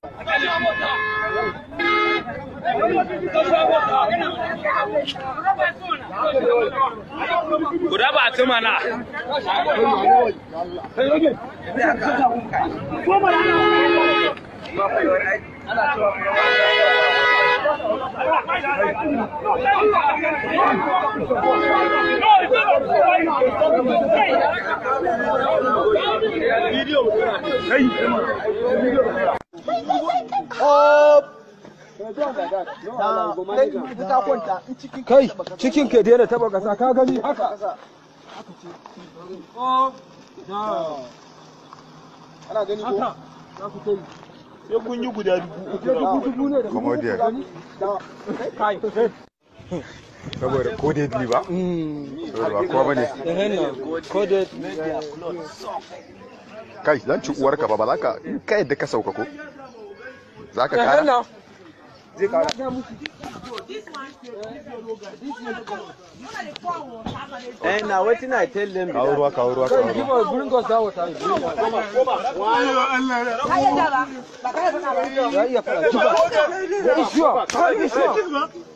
Ku raba ta mana. kai cikin ka daina taba kasa ka gani haka ana gani ko sai kun yi guda dubu uku dubu dubu ne da Comodian. kai saboda ko dai biyu ba saboda ba kowa bane ko da kai zan ci uwarka ba ba za ka kai yadda ka sauka ko za ka kara henna Eh, na wetin I tell them be kawo that. ruwa kawo ruwa kawo ruwa Give us, bring us that water. Ya iya fara. Zuba. Ya iya. Ka iya.